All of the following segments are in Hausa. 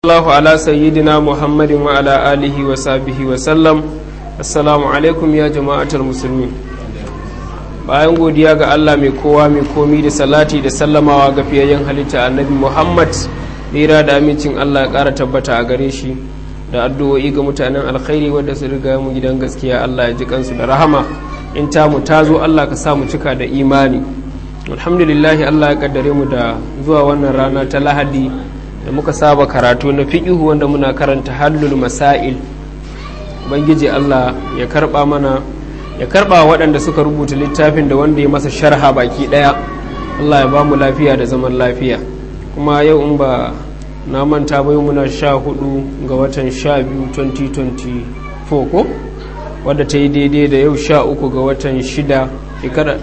الله على سيدنا محمد وعلى آله وصحبه وسلم السلام عليكم يا جماعة المسلمين bayan godiya ga Allah mai kowa mai komi da salati da sallamawa ga fiyayyen halitta annabi Muhammad lera da amincin Allah ya ƙara tabbata a gare shi da addu'o'i ga mutanen alkhairi wanda su riga mu gidan gaskiya Allah ya ji kansu da rahama in ta mu ta zo Allah ka sa mu cika da imani alhamdulillah Allah ya kaddare mu da zuwa wannan rana ta lahadi da muka saba karatu na fiƙihu wanda muna karanta hallul masail ubangiji Allah ya karba mana ya karba waɗanda suka rubuta littafin da wanda ya masa sharha baki ɗaya Allah ya ba mu lafiya da zaman lafiya kuma yau in ba na manta bai muna sha hudu ga watan sha biyu 2024 ko wadda ta yi daidai da yau sha uku ga watan shida shekara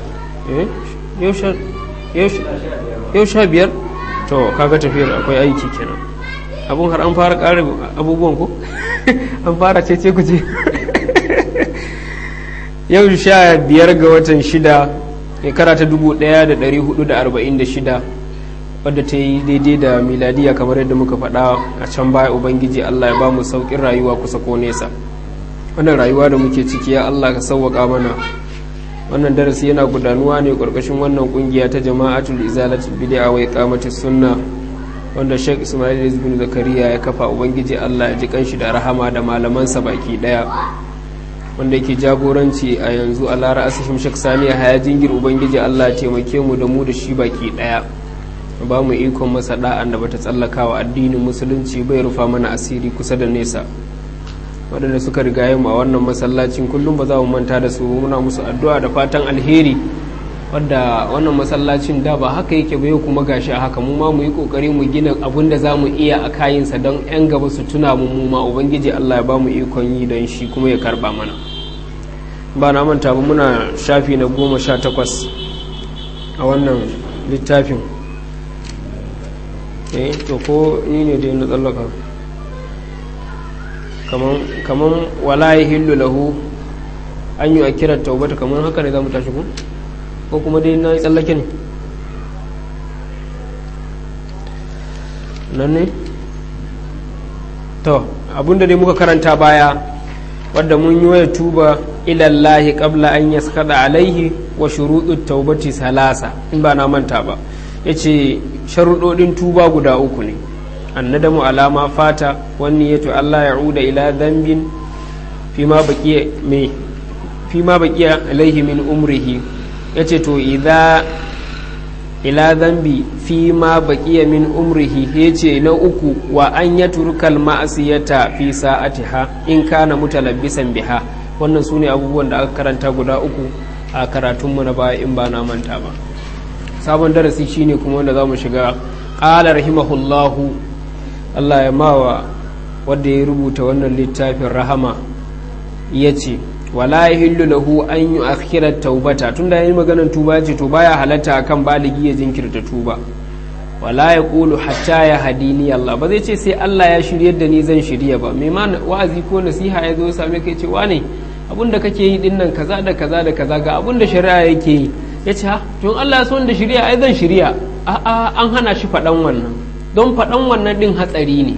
yau sha biyar to kaga tafiyar akwai aiki kenan abun har an fara ƙarin abubuwan ku an fara cece ku ce yau sha biyar ga watan shida shekara ta dubu ɗaya da ɗari hudu da arba'in da shida wadda ta yi daidai da miladiya kamar yadda muka faɗa a can baya ubangiji allah ya ba mu sauƙin rayuwa kusa ko nesa wannan rayuwa da muke ciki ya allah ka sauwaƙa mana wannan darasi yana gudanuwa ne ƙarƙashin wannan ƙungiya ta jama'atul izalatul bid'a wa iqamati sunna wanda Sheikh Ismail bin Zakariya ya kafa ubangiji Allah ya ji kanshi da rahama da malamansa baki daya wanda yake jagoranci a yanzu a lara asishim Sheikh Sani haya jingir ubangiji Allah ya taimake mu da mu da shi baki daya ba mu ikon masa da'an da bata tsallakawa addinin musulunci bai rufa mana asiri kusa da nesa waɗanda suka rigaye mu a wannan masallacin kullum ba za mu manta da su muna musu addu'a da fatan alheri wadda wannan masallacin da ba haka yake ba yau kuma gashi a haka mu ma mu yi kokari mu gina abun da za mu iya a kayinsa don 'yan gaba su tuna mu mu ma ubangiji Allah ya ba mu ikon yi don shi kuma ya karba mana ba na manta ba muna shafi na goma sha takwas a wannan littafin eh to ko ni ne dai na tsallaka kaman wala ya hillu lahu an yi a kiran taubata kaman haka ne za mu tashi ku ko kuma dai na yi tsallake ne nan ne to abinda dai muka karanta baya wadda mun yi waya tuba ilallahi qabla an yaskada alaihi wa shuruɗin taubati salasa in ba na manta ba ya ce sharuɗoɗin tuba guda uku ne annadamu alama fata wani yato Allah ya uda ila zambin fima baqiya me fima baqiya alaihi min umrihi yace to idza ila zambi fima baqiya min umrihi yace na uku wa an yatrukal ma'siyata fi sa'atiha in kana mutalabbisan biha wannan sune abubuwan da aka karanta guda uku a karatunmu na baya in ba na manta ba sabon darasi shine kuma wanda zamu shiga qala rahimahullahu Allah ya mawa wadda ya rubuta wannan littafin rahama ya ce wala ya hillu lahu an yi akhirar taubata tun da ya yi maganar tuba ce to baya halatta akan baligi ya jinkirta tuba wala ya kulu hatta ya hadini Allah ba zai ce sai Allah ya shiryar da ni zan shirya ba mai ma wa'azi ko nasiha ya zo same ka ce wane abin da kake yi dinnan kaza da kaza da kaza ga abin da shari'a yake yi ya ce ha tun Allah ya so da shirya ai zan shirya a'a an hana shi faɗan wannan don faɗan wannan ɗin hatsari ne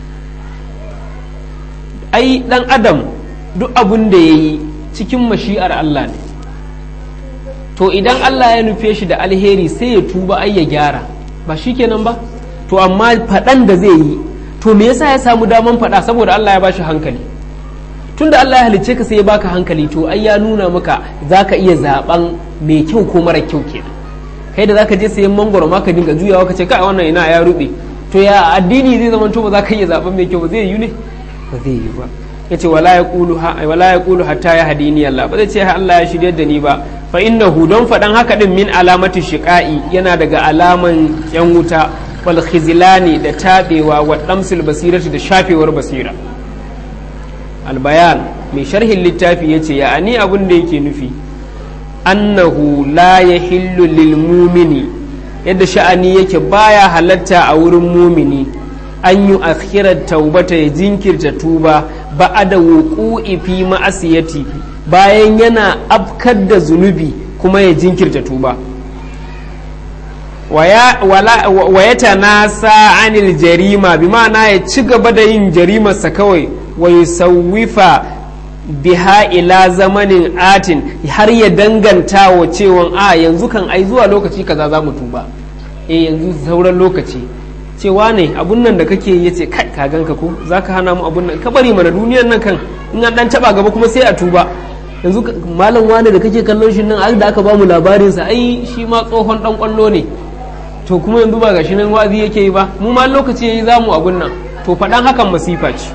ai ɗan adam duk abin da ya yi cikin mashi'ar Allah ne to idan Allah ya nufe shi da alheri sai ya tuba ai ya gyara ba shi kenan ba to amma faɗan da zai yi to me yasa ya samu daman faɗa saboda Allah ya ba shi hankali tunda Allah ya halicce ka sai ya baka hankali to ai ya nuna maka za ka iya zaɓen mai kyau ko mara kyau kenan kai da zaka je sayan mangoro ma ka dinga juyawa ka ce kai wannan ina ya rube to ya addini zai zama to ba za ka iya zaben mai kyau ba zai yi ne ba zai yi ba yace wala yaqulu wala yaqulu hatta ya hadini Allah ba zai ce Allah ya shiryar da ni ba fa innahu don fadan haka din min alamati shiqai yana daga alaman yan wuta wal khizlani da tabewa wa damsil basirati da shafewar basira al bayan mai sharhin littafi yace ya ani abun da yake nufi annahu la ya hillu lil mumini yadda sha'ani yake baya halatta a wurin mumini an yi akhirar taubata ya jinkirta tuba ba da wuƙu'i fi ma'asiyati bayan yana afkar da zunubi kuma ya jinkirta tuba wa ya tanasa anil jarima bi ma'ana ya ci gaba da yin jarimarsa kawai wa yusawwifa biha ila zamanin atin har ya danganta wa cewa a yanzu kan ai zuwa lokaci kaza za mu tuba eh yanzu sauran lokaci cewa ne abun nan da kake ya ce kai ka ganka ko za ka hana mu abun nan ka bari mana duniyan nan kan in an dan taba gaba kuma sai a tuba yanzu malam wani da kake kallon shi nan ai da aka ba mu labarinsa ai shi ma tsohon dan kwallo ne to kuma yanzu ba gashi nan wazi yake yi ba mu ma lokaci yayi zamu abun nan to faɗan hakan masifa ce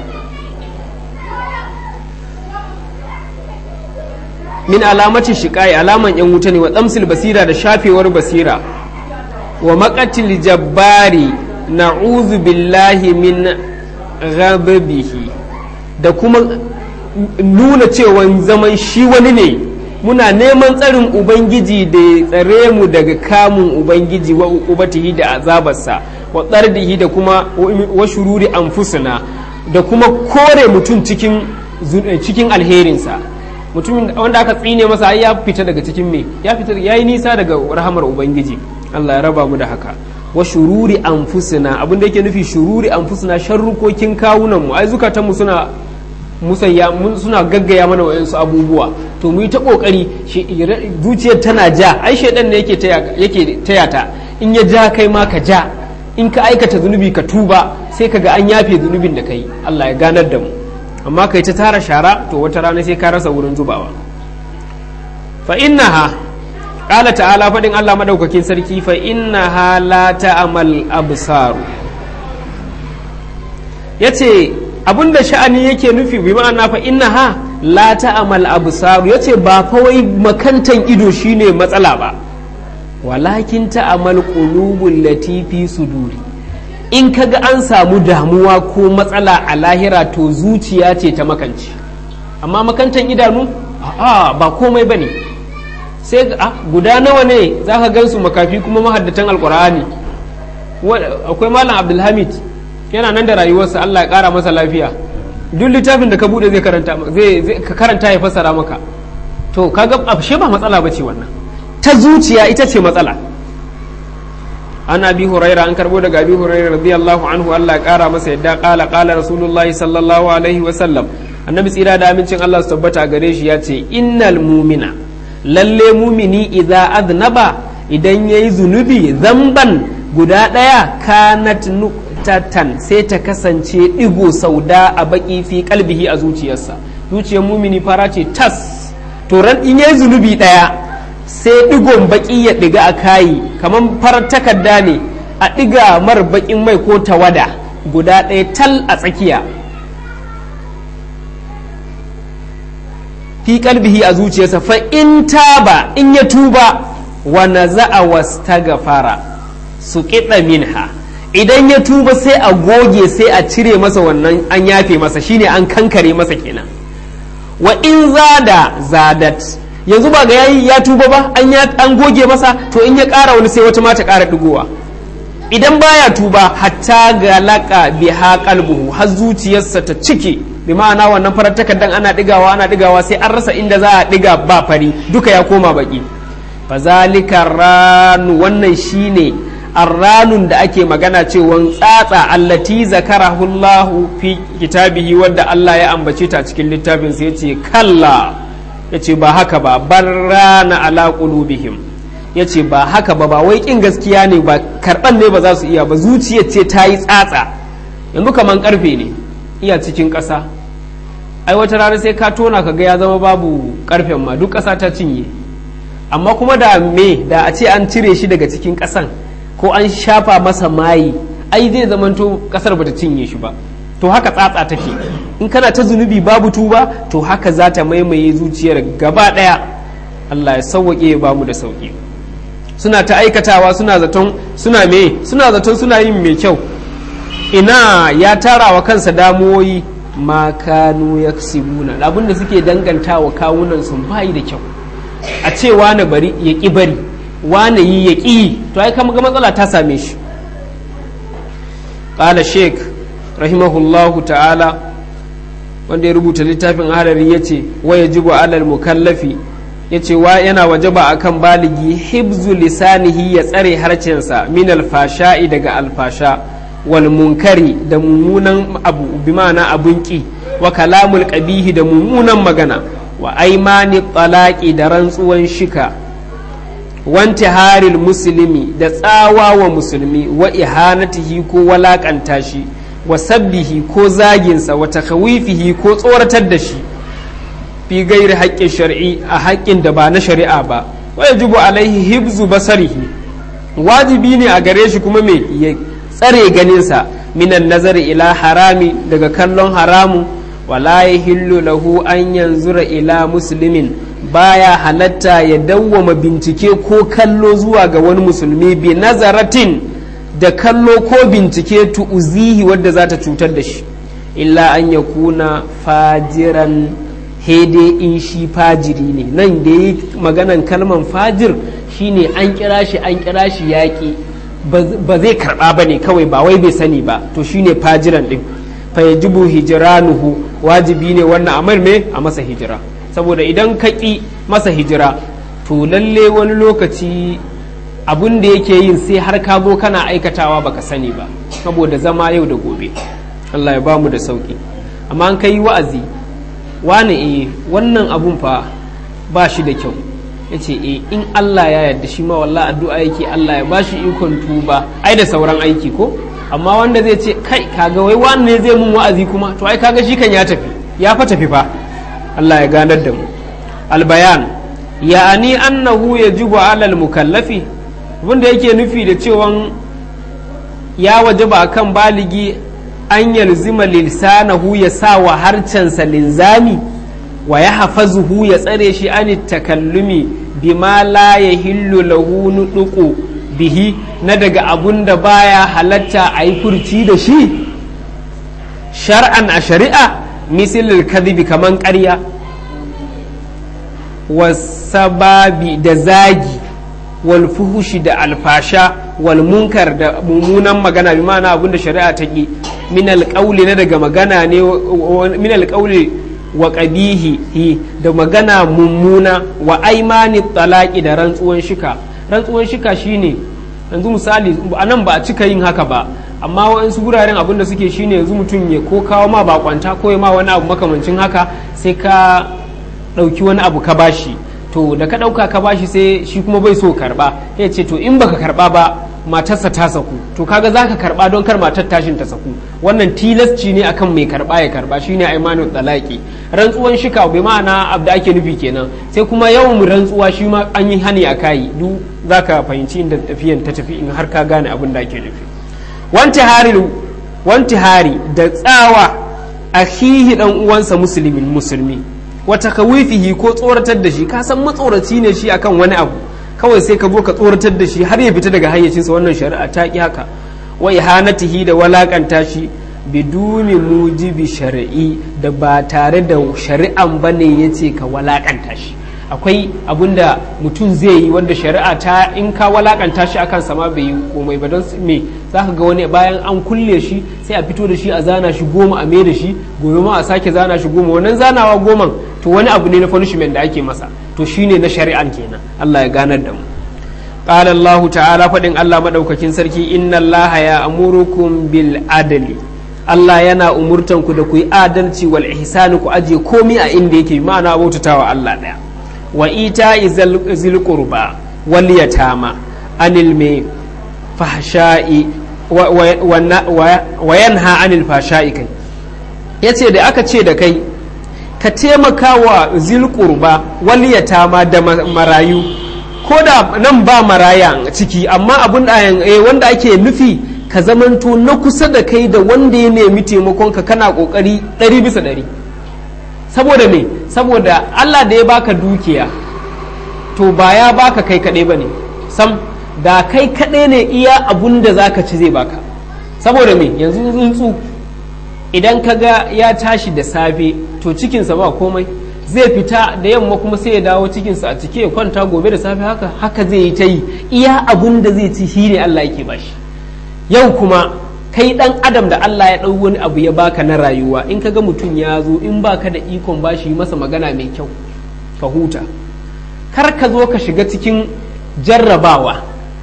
min alamacin shiƙai alaman yan wuta ne wa tsamsil basira da shafewar basira wa maƙatil jabbari na'udhu billahi min ghadabihi da kuma nuna cewa zaman shi wani ne muna neman tsarin ubangiji da ya tsare mu daga kamun ubangiji wa ubatihi da azabarsa wa tsardihi da kuma wa shururi anfusuna da kuma kore mutum cikin cikin alherinsa mutumin wanda aka tsine masa ya fita daga cikin me ya fita yayi nisa daga rahamar ubangiji Allah ya raba mu da haka wa shururi anfusuna abin da yake nufi shururi anfusuna sharrukokin kawunan mu ai zukatan mu suna musayya suna gaggaya mana wayansu abubuwa to mu yi ta kokari zuciyar tana ja ai shaidan ne yake yake taya ta in ya ja kai ma ka ja in ka aikata zunubi ka tuba sai ka ga an yafe zunubin da kai Allah ya ganar da mu amma kai ta tara shara to wata rana sai ka rasa wurin zubawa fa innaha qala ta'ala fadin Allah madaukakin sarki fa innaha la ta'mal absaru yace abinda sha'ani yake nufi bi ma'ana fa innaha la ta'mal absaru yace ba fa wai makantan ido shine matsala ba walakin ta'mal qulubul latifi suduri in kaga an samu damuwa ko matsala a lahira to zuciya ce ta makanci amma makantan idanu a'a ba komai bane sai a guda nawa ne zaka gansu makafi kuma mahaddatan alqur'ani akwai malam abdulhamid yana nan da rayuwarsa Allah ya kara masa lafiya duk littafin da ka bude zai karanta zai ka karanta ya fassara maka to kaga ashe ba matsala bace wannan ta zuciya ita ce matsala an abi huraira an karbo daga abi huraira radiyallahu anhu Allah ya kara masa yadda kala kala rasulullahi sallallahu alaihi wa sallam annabi tsira da amincin Allah su tabbata gare shi ya ce innal mumina lalle mumini idza aznaba idan yayi zunubi zamban guda daya kanat nuqtatan sai ta kasance digo sauda a baki fi kalbihi a zuciyarsa zuciyar mumini fara ce tas to ran in yayi zunubi daya sai digon baki ya diga a kayi kamar farar takarda ne a diga mar bakin mai ko tawada guda ɗaya tal a tsakiya fi kalbihi a zuciyarsa fa in taba in ya tuba wa naza'a wastaghfara su kiɗa minha idan ya tuba sai a goge sai a cire masa wannan an yafe masa shine an kankare masa kenan wa in zada zadat yanzu ba ga yayi ya tuba ba an an goge masa to in ya ƙara wani sai wata ma ta ƙara digowa idan baya tuba hatta ga laƙa biha qalbuhu har zuciyarsa ta cike bi ma'ana wannan farar takardan ana digawa ana digawa sai an rasa inda za a diga ba fari duka ya koma baki fazalika ranu wannan shine arranun da ake magana cewa tsatsa allati zakarahu Allah fi kitabihi wadda Allah ya ambace ta cikin littafin sai yace kalla yace ba haka ba barrana ala qulubihim yace ba haka ba ba wai kin gaskiya ne ba karban ne ba za su iya ba zuciyar ce ta yi tsatsa yanzu kaman karfe ne iya cikin ƙasa ai wata rana sai ka tona ka ga ya zama babu karfen ma duk ƙasa ta cinye amma kuma da me da a ce an cire shi daga cikin ƙasan ko an shafa masa mayi ai zai zamanto ƙasar bata cinye shi ba to haka tsatsa take in kana ta zunubi babu tuba to haka za ta maimaye zuciyar gaba ɗaya Allah ya sauwaƙe ya bamu da sauƙi suna ta aikatawa suna zaton suna me suna zaton suna yin mai kyau ina ya tara wa kansa damuwoyi ma kanu yaksibuna abinda suke dangantawa kawunan sun bayi da kyau a ce wane bari ya ƙi bari wane yi ya ƙi to ai kama ga matsala ta same shi ƙala sheik rahimahullahu ta'ala wanda ya rubuta littafin harari ya ce waya jibu alal mukallafi ya ce wa yana wajaba akan baligi hibzu lisanihi ya tsare harcensa min alfasha'i daga alfasha wal munkari da mummunan abu bi ma'ana abun ki wa kalamul qabihi da mummunan magana wa aimani talaqi da rantsuwan shika wanti haril musulmi da tsawa wa musulmi wa ihanatihi ko walakanta shi wa sabbihi ko zaginsa wa takawifihi ko tsoratar da shi fi gairi haƙƙin shari'i a haƙƙin da ba na shari'a ba wa yajibu alaihi hibzu basarihi wajibi ne a gare shi kuma me ya tsare ganinsa minan nazari ila harami daga kallon haramun wala yahillu lahu an yanzura ila muslimin baya halatta ya dawwama bincike ko kallo zuwa ga wani musulmi bi nazaratin da kallo ko bincike tu'uzihi wadda za ta cutar da shi illa an ya kuna fajiran hede in shi fajiri ne nan da yi maganan kalman fajir shine an kira shi an kira shi yaƙi ba zai karɓa ba ne kawai ba wai bai sani ba to shine fajiran ɗin fa yajibu hijranuhu wajibi ne wannan amar me a masa hijira saboda idan ka ƙi masa hijira to lalle wani lokaci abun da yake yin sai har ka zo kana aikatawa baka sani ba saboda zama yau da gobe Allah ya bamu da sauki amma an kai wa'azi wani eh wannan abun fa ba shi da kyau ya ce eh in Allah ya yarda shi ma wallah addu'a yake Allah ya ba shi ikon tuba ai da sauran aiki ko amma wanda zai ce kai kaga wai wani ne zai mun wa'azi kuma to ai kaga shi kan ya tafi ya fa tafi fa Allah ya ganar da mu albayan ya'ani annahu yajibu alal mukallafi wanda yake nufi da cewa ya wajaba akan baligi an yalzima lisanahu ya sa wa harcensa linzami wa ya hafazuhu ya tsare shi an takallumi bima la yahillu lahu nuduqu bihi na daga abun da baya halatta a yi furci da shi shar'an a shari'a misilil kadhibi kaman ƙarya wasababi da zagi wal fuhushi da alfasha wal munkar da mummunan magana bi ma'ana abin da shari'a ta ki min alƙauli na daga magana ne min alƙauli wa ƙabihi da magana mummuna wa aimani talaki da rantsuwan shika rantsuwan shika shine yanzu misali a nan ba a cika yin haka ba amma waɗansu guraren abin da suke shine yanzu mutum ya ko kawo ma bakwanta ko ya ma wani abu makamancin haka sai ka ɗauki wani abu ka bashi to da ka ɗauka ka bashi sai shi kuma bai so karɓa ya ce to in baka karɓa ba matarsa ta saku to kaga za ka karɓa don kar matar tashin ta saku wannan tilasci ne akan mai karɓa ya karɓa shine aimanul talaki rantsuwan shika bai ma'ana abu da ake nufi kenan sai kuma yawan rantsuwa shi ma an yi hani a kayi duk za ka fahimci inda tafiyan ta tafi in har ka gane abin da ake nufi wanti hari da tsawa akhihi dan uwansa musulmin musulmi wata kawifihi ko tsoratar da shi ka san matsoraci ne shi akan wani abu kawai sai ka zo ka tsoratar da shi har ya fita daga hayyacinsa wannan shari'a ta ki haka wa ihanatihi da walakanta shi biduni mujibi shari'i da ba tare da shari'an bane yace ka walakanta shi akwai abun da mutum zai yi wanda shari'a ta in ka walakanta shi akan sama bai yi komai ba don me za ka ga wani bayan an kulle shi sai a fito da shi a zana shi goma a mai da shi gobe ma a sake zana shi goma wannan zanawa goman to wani abu ne na punishment da ake masa to shine na shari'an kenan Allah ya ganar da mu قال الله تعالى فدin Allah madaukakin sarki inna Allah ya amurukum bil adli Allah yana umurtan ku da ku yi adalci wal ihsani ku aje komai a inda yake ma'ana bautatawa Allah daya wa ita zil qurba wal yatama anil me fahsha'i wa yanha anil fahsha'i kai yace da aka ce da kai ka taimaka wa zil qurba wal yatama da marayu ko da nan ba maraya ciki amma abun da wanda ake nufi ka zamanto na kusa da kai da wanda ya nemi taimakon ka kana kokari ɗari bisa ɗari saboda me saboda Allah da ya baka dukiya to ba ya baka kai kaɗai ba ne sam da kai kaɗai ne iya abun da za ka ci zai baka saboda me yanzu tsuntsu idan ka ga ya tashi da safe to cikinsa ba komai zai fita da yamma kuma sai ya dawo cikinsa a cike ya kwanta gobe da safe haka haka zai yi ta yi iya abun da zai ci shi ne Allah yake bashi yau kuma kai dan adam da Allah ya ɗau wani abu ya baka na rayuwa in ka ga mutum ya zo in baka da ikon bashi masa magana mai kyau ka huta kar ka zo ka shiga cikin jarrabawa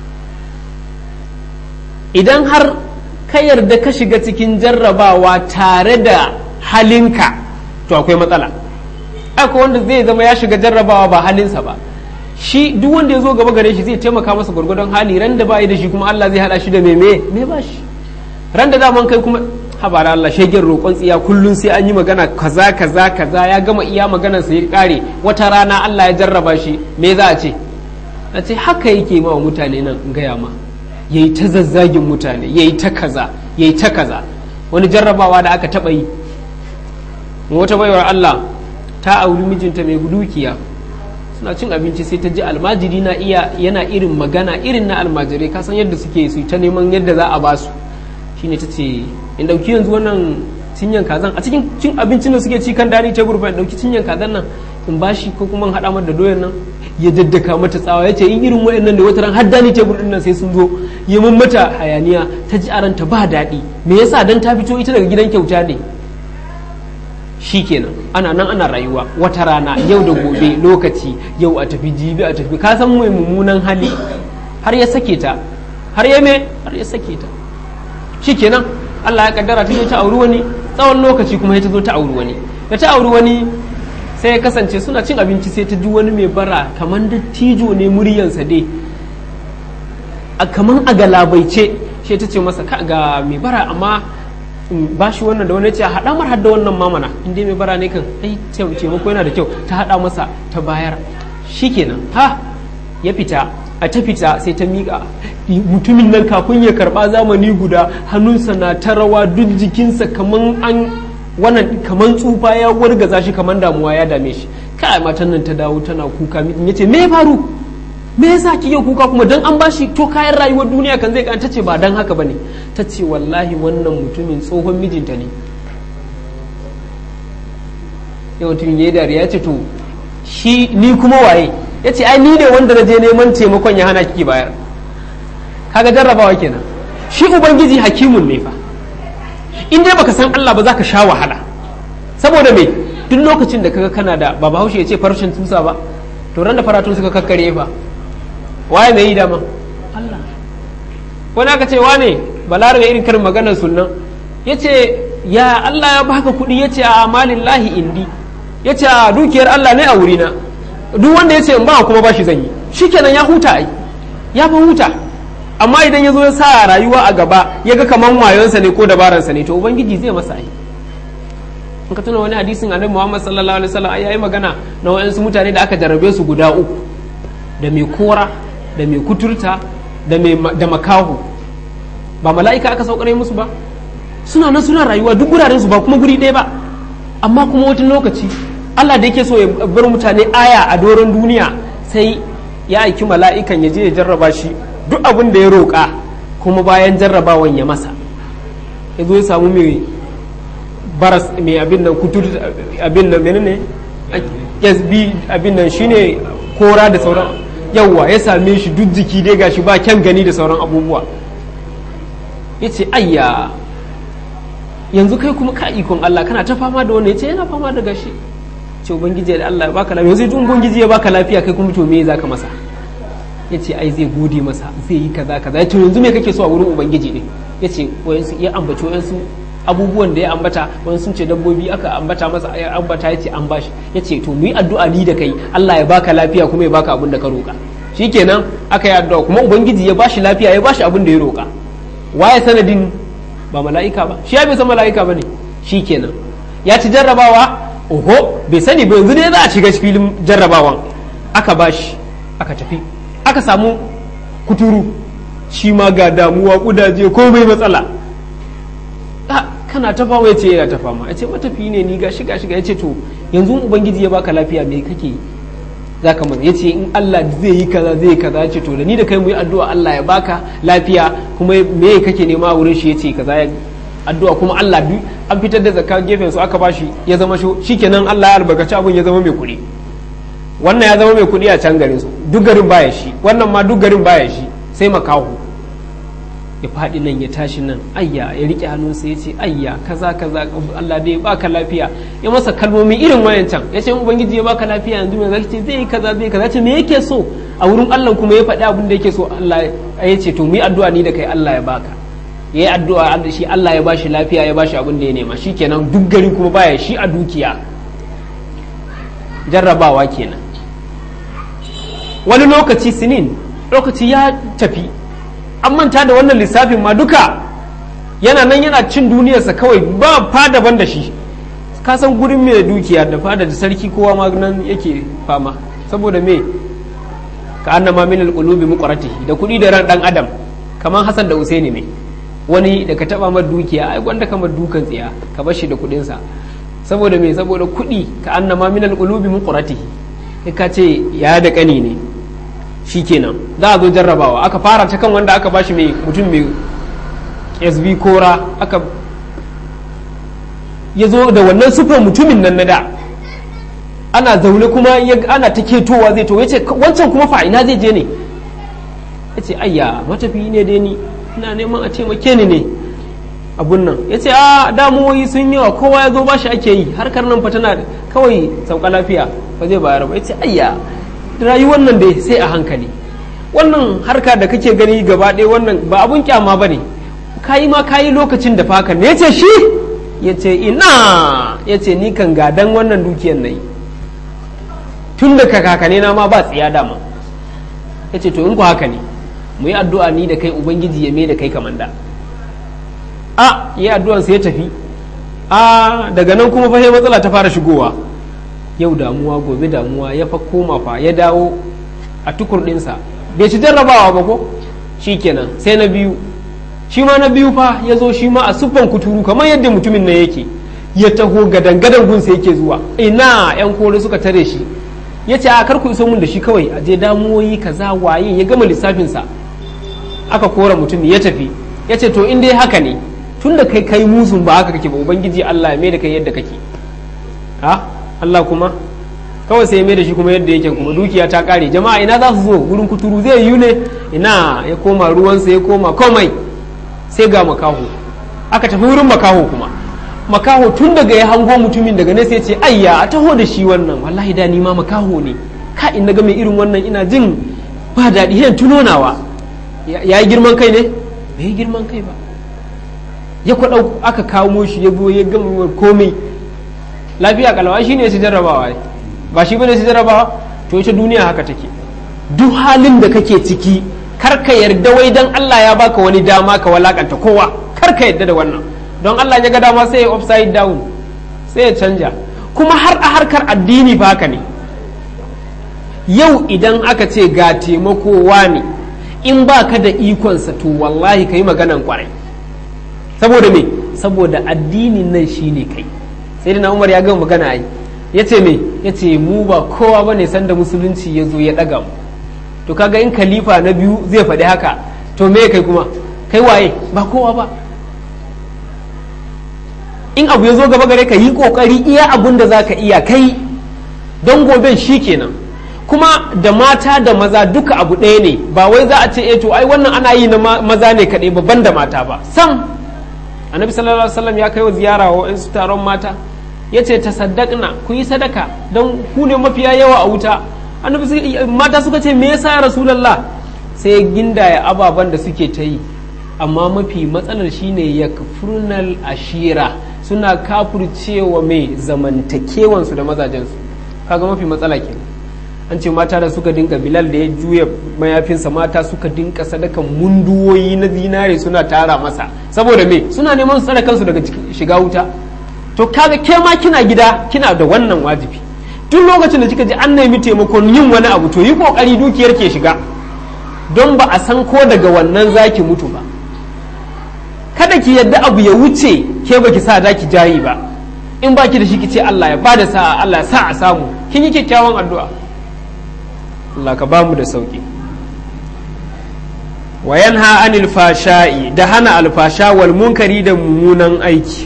idan har ka yarda ka shiga cikin jarrabawa tare da halinka to akwai matsala akwai wanda zai zama ya shiga jarrabawa ba halinsa ba shi duk wanda ya zo gaba gare shi zai taimaka masa gwargwadon hali ran da bai da shi kuma Allah zai hada shi da me me me ba shi ran da daman kai kuma habara Allah shegen roƙon tsiya kullun sai an yi magana kaza kaza kaza ya gama iya maganar sa ya kare wata rana Allah ya jarraba shi me za a ce a ce haka yake ma wa mutane nan in gaya ma yayi ta zazzagin mutane yayi ta kaza yayi ta kaza wani jarrabawa da aka taba yi wata baiwar Allah ta auri mijinta mai dukiya suna cin abinci sai ta ji almajiri na iya yana irin magana irin na almajirai ka san yadda suke su ta neman yadda za a ba su shine ta ce in dauki yanzu wannan cinyan kazan a cikin cin abincin da suke ci kan dani tebur fa in dauki cinyan kazan nan in bashi ko kuma in hada mata da doyan nan ya daddaka mata tsawa ya ce in irin wayannan da wataran har dani tebur din nan sai sun zo ya mun mata hayaniya ta ji aranta ba daɗi me yasa dan ta fito ita daga gidan kyauta ne shi kenan ana nan ana rayuwa wata rana yau da gobe lokaci yau a tafi jibi a tafi ka san mai mummunan hali har ya sake ta har ya me har ya sake ta shi kenan Allah ya kaddara ta zo ta auri wani tsawon lokaci kuma ta zo ta auri wani da ta auri wani sai ya kasance suna cin abinci sai ta ji wani mai bara kamar dattijo ne muryansa dai a kamar a galabaice sai ta ce masa ga mai bara amma ba shi wannan da wani ce haɗa mar hadda wannan mamana inda mai bara ne kan ai taimako yana da kyau ta haɗa masa ta bayar shikenan ha ya fita a ta fita sai ta miƙa mutumin nan kafin ya karɓa zamani guda hannunsa na ta rawa duk jikinsa kaman an wannan kaman tsufa ya wargaza shi kaman damuwa ya dame shi kai matan nan ta dawo tana kuka ya ce me ya faru me yasa kike kuka kuma dan an bashi to kayan rayuwar duniya kan zai ta ce ba dan haka bane ta ce wallahi wannan mutumin tsohon mijinta ne ya mutumin ya yi dariya ya ce to shi ni kuma waye ya ce ai ni ne wanda na je neman taimakon ya hana kiki bayar kaga jarrabawa kenan shi ubangiji hakimun ne fa in dai baka san Allah ba za ka sha wahala saboda me duk lokacin da kaga kana da ba bahaushe ya ce farashin tusa ba to ran da faratun suka kakkare fa waye mai yi dama Allah wani aka ce wane balarabe irin karin maganar sunan ya ce ya Allah ya baka kuɗi ya ce a amalin lahi indi ya ce a dukiyar Allah ne a wurina duk wanda ya ce in ba kuma ba shi zan yi shikenan ya huta ai ya fa huta amma idan ya zo ya sa rayuwa a gaba ya ga kaman wayonsa ne ko dabaransa ne to ubangiji zai masa ai in ka tuna wani hadisin annabi Muhammad sallallahu alaihi wasallam ai yayi magana na wayansu mutane da aka jarrabe su guda uku da mai kora da mai kuturta da mai da makahu ba mala'ika aka saukare musu ba suna nan suna rayuwa duk guraren su ba kuma guri ɗaya ba amma kuma wata lokaci Allah da yake so ya bar mutane aya a doron duniya sai ya aiki mala'ikan ya je ya jarraba shi duk abin da ya roƙa kuma bayan jarrabawan ya masa ya zo ya samu mai baras mai abin nan kutur abin nan menene SB abin nan shine kora da sauran yawwa ya same shi duk jiki dai gashi ba kyan gani da sauran abubuwa ya ce ayya yanzu kai kuma ka ikon Allah kana ta fama da wannan ya ce yana fama da gashi ce ubangiji da Allah ya baka lafiya yanzu tun ubangiji ya baka lafiya kai kuma to me zaka masa ya ce ai zai gode masa zai yi kaza kaza ya ce yanzu me kake so a wurin ubangiji ne ya ce wayansu ya ambaci wayansu abubuwan da ya ambata wani sun ce dabbobi aka ambata masa ya ambata ya ce an bashi ya ce to mu yi addu'a ni da kai Allah ya baka lafiya kuma ya baka abin da ka roka shikenan aka yi addu'a kuma ubangiji ya bashi lafiya ya bashi abin da ya roka waye sanadin ba mala'ika ba shi ya bai san mala'ika ba ne shikenan ya ci jarrabawa oho bai sani ba yanzu ne za a shiga filin jarrabawan aka bashi aka tafi aka samu kuturu shi ma ga damuwa kudaje ko bai matsala kana ta fama ya ce yana ta fama ya ce matafi ne ni gashi gashi ya ce to yanzu ubangiji ya baka lafiya me kake yi za ka ya ce in Allah zai yi kaza zai yi kaza ya ce to da ni da kai mu yi addu'a Allah ya baka lafiya kuma me kake nema a wurin shi ya ce kaza ya addu'a kuma Allah bi an fitar da zakka gefen su aka bashi ya zama shi shikenan Allah ya albarkaci abun ya zama mai kuɗi wannan ya zama mai kuɗi a can garin su duk garin baya shi wannan ma duk garin baya shi sai makahu ya faɗi nan ya tashi nan ayya ya riƙe hannunsa ya ce ayya kaza kaza Allah dai baka lafiya ya masa kalmomi irin wayancan ya ce ubangiji ya baka lafiya yanzu me zaki ce zai yi kaza zai kaza ce me yake so a wurin Allah kuma ya faɗi abin da yake so Allah ya ce to mu yi addu'a ni da kai Allah ya baka ya yi addu'a shi Allah ya bashi lafiya ya bashi abin da ya nema shikenan duk gari kuma baya shi a dukiya jarrabawa kenan wani lokaci sinin lokaci ya tafi an manta da wannan lissafin ma duka yana nan yana cin duniyarsa kawai ba fada ban da shi ka san gurin mai dukiya da fada da sarki kowa ma nan yake fama saboda me ka annama min alqulubi muqratihi da kuɗi da ran dan adam kamar Hassan da Usaini ne wani da ka taba mar dukiya ai gwanda kamar dukan tsiya ka bar shi da kuɗin sa saboda me saboda kuɗi ka annama min alqulubi muqratihi ka ce ya da kani ne shikenan za a zo jarrabawa aka fara ta kan wanda aka bashi mai mutum mai sb kora aka ya zo da wannan sufar mutumin nan na da ana zaune kuma ana ta ketowa zai to ya ce wancan kuma fa ina zai je ne ya ce ayya matafi ne dai ni ina neman a ce make ni ne abun nan ya ce a damuwoyi sun yawa kowa ya zo ba shi ake yi harkar nan fa tana kawai sauka lafiya ba zai bayar ba ya ce ayya rayuwar nan dai sai a hankali wannan harka da kake gani gaba ɗaya wannan ba abun kyama ba ne kayi ma kayi lokacin da faka ne ya ce shi ya ce ina ya ce ni kan gadan wannan dukiyar na yi tun da kakane na ma ba tsiya dama ya ce to in ku haka ne mu yi addu'a ni da kai ubangiji ya mai da kai kaman da a yi addu'an sai ya tafi a daga nan kuma fa matsala ta fara shigowa yau damuwa gobe damuwa ya fa koma fa ya dawo a tukur ɗinsa bai ci jarrabawa ba ko shi kenan sai na biyu shi ma na biyu fa ya zo shi ma a siffan kuturu kamar yadda mutumin nan yake ya taho gadan gadan gunsa yake zuwa ina yan kore suka tare shi ya ce a kar ku iso mun da shi kawai a je damuwoyi kaza waye ya gama lissafinsa aka kora mutum ya tafi ya ce to in dai haka ne tun da kai kai musun ba haka kake ba ubangiji Allah ya mai da kai yadda kake ha Allah kuma kawai sai ya mai da shi kuma yadda yake kuma dukiya ta kare jama'a ina za su zo gurin kuturu zai yi ne ina ya koma ruwansa ya koma komai sai ga makaho aka tafi wurin makaho kuma makaho tun daga ya hango mutumin daga nesa ya ce ayya a taho da shi wannan wallahi da ni ma makaho ne ka in ga mai irin wannan ina jin ba daɗi yan tunonawa ya yi girman kai ne bai yi girman kai ba ya kwaɗau aka kawo shi ya zo ya gama komai lafiya kalawa shi ne su jarrabawa ba shi bane su jarrabawa to ita duniya haka take duk halin da kake ciki kar ka yarda wai dan Allah ya baka wani dama ka walakanta kowa kar ka yarda da wannan don Allah ya ga dama sai ya upside down sai ya canja kuma har a harkar addini ba haka ne yau idan aka ce ga taimakowa ne in ba ka da ikonsa to wallahi ka yi maganan kwarai saboda me saboda addinin nan shine kai sai na umar ya gama magana ai ya ce me ya ce mu ba kowa ba ne sanda musulunci ya zo ya ɗaga mu to kaga in khalifa na biyu zai faɗi haka to me kai kuma kai waye ba kowa ba in abu ya zo gaba gare ka yi kokari iya abun da za ka iya kai don goben shi kenan kuma da mata da maza duka abu ɗaya ne ba wai za a ce eh to ai wannan ana yi na maza ne kaɗai babban da mata ba sam annabi sallallahu alaihi wasallam ya kai wa ziyara wa su taron mata ya ce ta saddaqna ku yi sadaka don ku ne mafiya yawa a wuta annabi mata suka ce me yasa rasulullah sai gindaya ababen da suke ta yi amma mafi matsalar shine ya kafurnal ashira suna kafurcewa mai zamantakewansu da mazajensu kaga mafi matsala ke an ce mata da suka dinka bilal da ya juya mayafinsa mata suka dinka sadakan munduwoyi na zinare suna tara masa saboda me suna neman su tsare kansu daga shiga wuta to kaga ke ma kina gida kina da wannan wajibi duk lokacin da kika ji an nemi taimakon yin wani abu to yi kokari dukiyar ke shiga don ba a san ko daga wannan zaki mutu ba kada ki yadda abu ya wuce ke baki sa zaki jari ba in baki da shi ki ce Allah ya bada sa'a Allah ya sa a samu kin yi kyakkyawan addu'a Allah ka bamu da sauki wa yanha anil fasha'i da hana alfasha wal munkari da mummunan aiki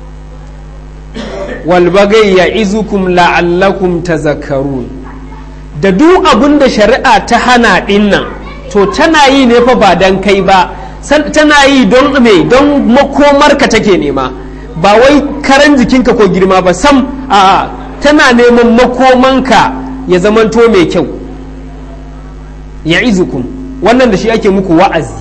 wal bagai ya izukum la'allakum tazakkarun da duk abin da shari'a ta hana dinnan to tana yi ne fa ba dan kai ba tana yi don me don makomarka take nema ba wai karan jikinka ko girma ba sam a tana neman makomanka ya zamanto mai kyau ya izukum wannan da shi ake muku wa'azi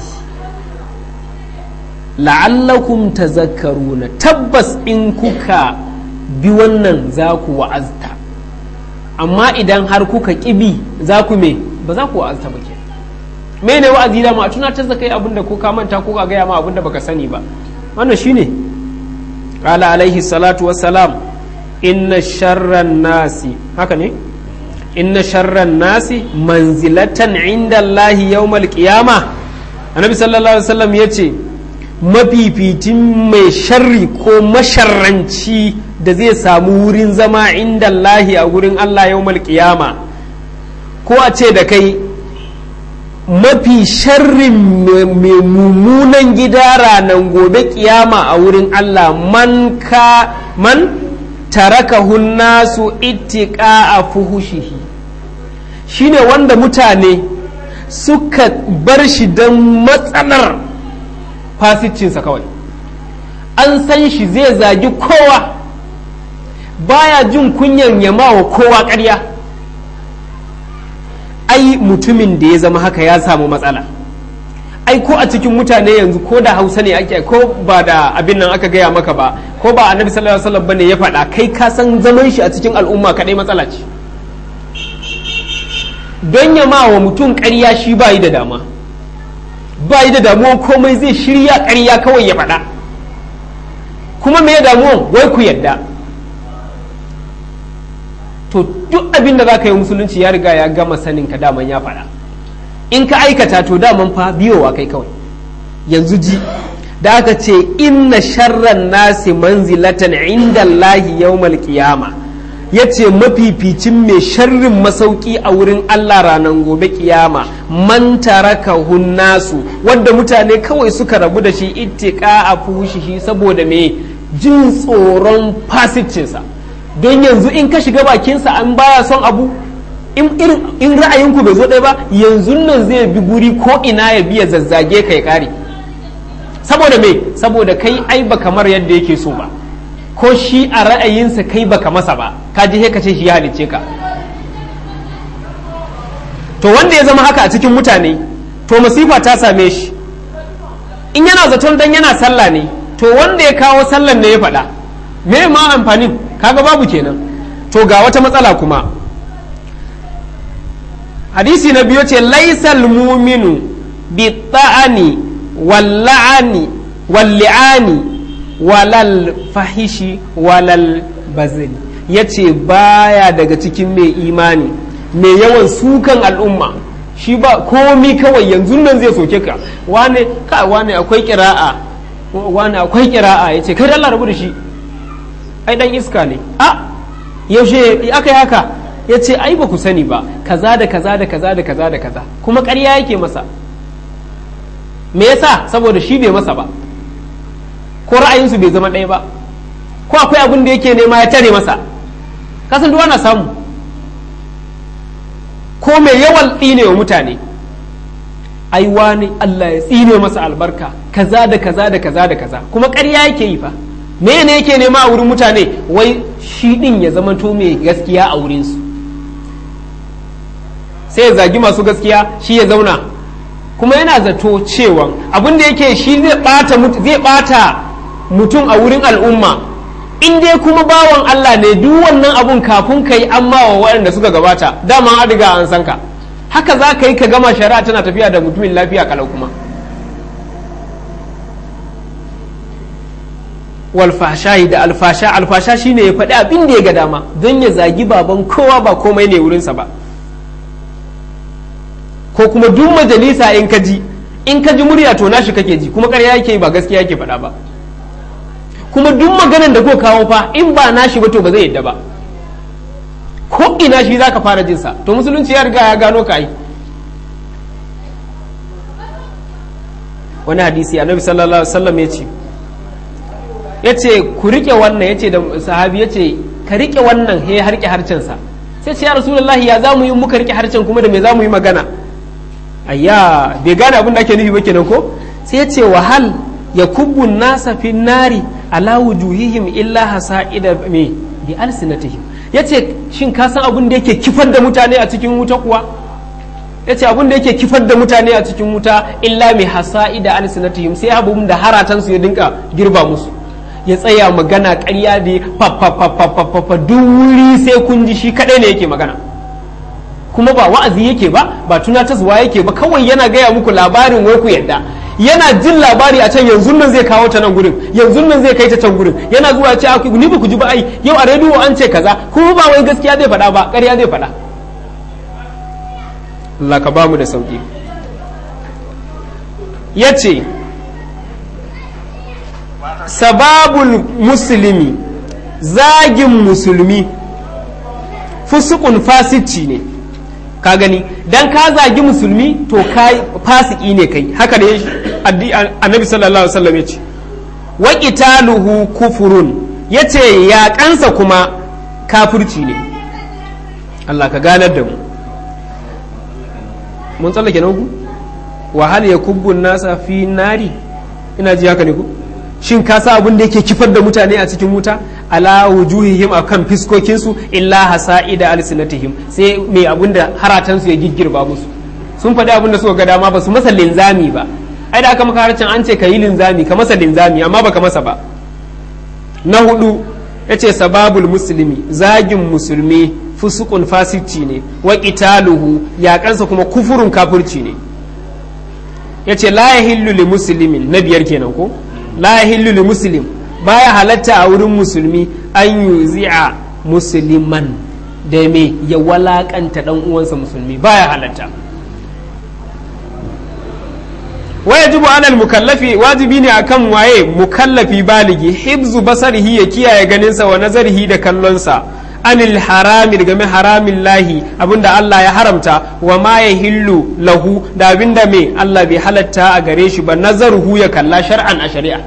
la'allakum tazakkaruna tabbas in kuka bi wannan za ku wa'azta amma idan har kuka ƙibi za ku me ba za ku wa'azta ba ke me ne wa'azi da ma a tunatar da kai abinda ko ka manta ko ka gaya ma abinda baka sani ba wannan shine qala alaihi salatu wassalam inna sharran nasi haka ne inna sharran nasi manzilatan inda Allah yawmal qiyama annabi sallallahu alaihi wasallam yace mafificin mai sharri ko masharranci da zai samu wurin zama inda Allah a wurin Allah yawmal qiyama ko a ce da kai mafi sharrin mai mummunan gida ranar gobe kiyama a wurin Allah man ka man tarakahu nasu ittiqa a fuhushihi shine wanda mutane suka bar shi don matsalar fasicinsa kawai an san shi zai zagi kowa baya jin kunyan yama wa kowa ƙarya ai mutumin da ya zama haka ya samu matsala ai ko a cikin mutane yanzu ko da hausa ne ake ko ba da abin nan aka gaya maka ba ko ba annabi sallallahu alaihi wasallam bane ya faɗa kai ka san zaman shi a cikin al'umma kadai matsala ce don ya ma wa mutum ƙarya shi ba yi da dama ba yi da damuwan komai zai shirya ƙarya kawai ya faɗa kuma me damuwan wai ku yadda to duk abin da za ka yi musulunci ya riga ya gama sanin ka daman ya faɗa in ka aikata to daman fa biyowa kai kawai yanzu ji da aka ce inna sharran nasi manzilatan inda Allahi yawmal qiyama ya ce mafificin mai sharrin masauki a wurin Allah ranar gobe kiyama man taraka nasu wadda mutane kawai suka rabu da shi ittika a fushihi saboda me jin tsoron fasicinsa don yanzu in ka shiga bakinsa an baya son abu in ra'ayinku bai zo ɗaya ba yanzu nan zai bi guri ko ina ya biya zazzage kai kare saboda me saboda kai ai ba kamar yadda yake so ba ko shi a ra'ayinsa kai baka masa ba ka ji ka ce shi ya halicce ka to wanda ya zama haka a cikin mutane to masifa ta same shi in yana zaton dan yana sallah ne to wanda ya kawo sallan ne ya faɗa me ma amfanin kaga babu kenan to ga wata matsala kuma hadisi na biyu ce laisal muminu bi ta'ani walla'ani walli'ani walal fahishi walal bazili ya ce baya daga cikin mai imani mai yawan sukan al'umma shi ba komi kawai yanzu nan zai soke ka wane ka wane akwai kira'a wane akwai kira'a ya ce kai Allah rabu da shi ai dan iska ne a yaushe aka yi haka ya ce ai ba ku sani ba kaza da kaza da kaza da kaza da kaza kuma ƙarya yake masa me yasa saboda shi bai masa ba ko ra'ayinsu bai zama ɗaya ba ko akwai abin da yake nema ya tare masa kasan duwa na samu ko mai yawan tsine wa mutane ai wani Allah ya tsine masa albarka kaza da kaza da kaza da kaza kuma ƙarya yake yi fa me ne yake nema a wurin mutane wai shi din ya zama to mai gaskiya a wurinsu sai ya zagi masu gaskiya shi ya zauna kuma yana zato cewa abin da yake shi zai bata mutum a wurin al'umma in dai kuma bawan Allah ne duk wannan abun kafin ka yi amma wa waɗanda suka gabata dama an riga an san ka haka za ka yi ka gama shari'a tana tafiya da mutumin lafiya kalau kuma walfashahi da alfasha alfasha shine ya faɗi abin da ya ga dama don ya zagi baban kowa ba komai ne wurinsa ba ko kuma duk majalisa in ka ji in ka ji murya to nashi kake ji kuma ƙarya yake ba gaskiya yake faɗa ba kuma duk maganan da ko kawo fa in ba nashi ba to ba zai yadda ba ko ina shi zaka fara jin sa to musulunci ya riga ya gano ka yi wani hadisi annabi sallallahu alaihi wasallam ya ce ya ce ku rike wannan ya ce da sahabi ya ce ka rike wannan he harke harcensa sai ce ya rasulullahi ya za mu yi muka rike harcen kuma da me za mu yi magana ayya bai gane abin da ake nufi ba kenan ko sai ce wahal ya kubbun nasa fi nari ala wujuhihim illa hasa'ida me bi alsinatihim yace shin ka san abin da yake kifar da mutane a cikin wuta kuwa yace abin da yake kifar da mutane a cikin wuta illa mai hasa'ida alsinatihim sai abin da haratan su ya dinka girba musu ya tsaya magana ƙarya da fa duk wuri sai kun ji shi kadai ne yake magana kuma ba wa'azi yake ba ba tunatarwa yake ba kawai yana gaya muku labarin wai ku yadda yana jin labari a can yanzu nan zai kawo ta nan gurin yanzu nan zai kai ta can gurin yana zuwa ce aku ni ba ku ji ba ai yau a rediyo an ce kaza kuma ba wai gaskiya zai faɗa ba ƙarya zai faɗa Allah ka bamu da sauki yace sababul muslimi zagin musulmi fusukun fasici ne ka gani dan ka zagi musulmi to kai fasiki ne kai haka ne annabi sallallahu alaihi wasallam yace wa qitaluhu kufurun yace ya kansa kuma kafirci ne Allah ka ganar da mu mun tsallake na uku wa hal yakubbu nasa fi nari ina ji haka ne ku shin ka sa abin da yake kifar da mutane a cikin wuta ala wujuhihim akan fiskokinsu illa hasa'ida alsinatihim sai mai abin da haratansu ya giggirba musu sun faɗi abin da suka ga dama ba su masa linzami ba ai da aka maka harcin an ce ka yi linzami ka masa linzami amma baka masa ba na hudu yace sababul muslimi zagin musulmi fusukun fasici ne wa qitaluhu yaƙansa kuma kufurun kafirci ne yace la yahillu li muslimin na biyar kenan ko la yahillu li muslim baya halatta a wurin musulmi an yuzi'a musliman da me ya walakanta dan uwansa musulmi baya halatta wajibu alal mukallafi wajibi ne akan waye mukallafi baligi hibzu basarihi ya kiyaye ganinsa wa nazarihi da kallonsa anil harami game haramin lahi abinda Allah ya haramta wa ma ya hillu lahu da abinda me Allah bai halatta a gare shi ba nazaruhu ya kalla shar'an a shari'a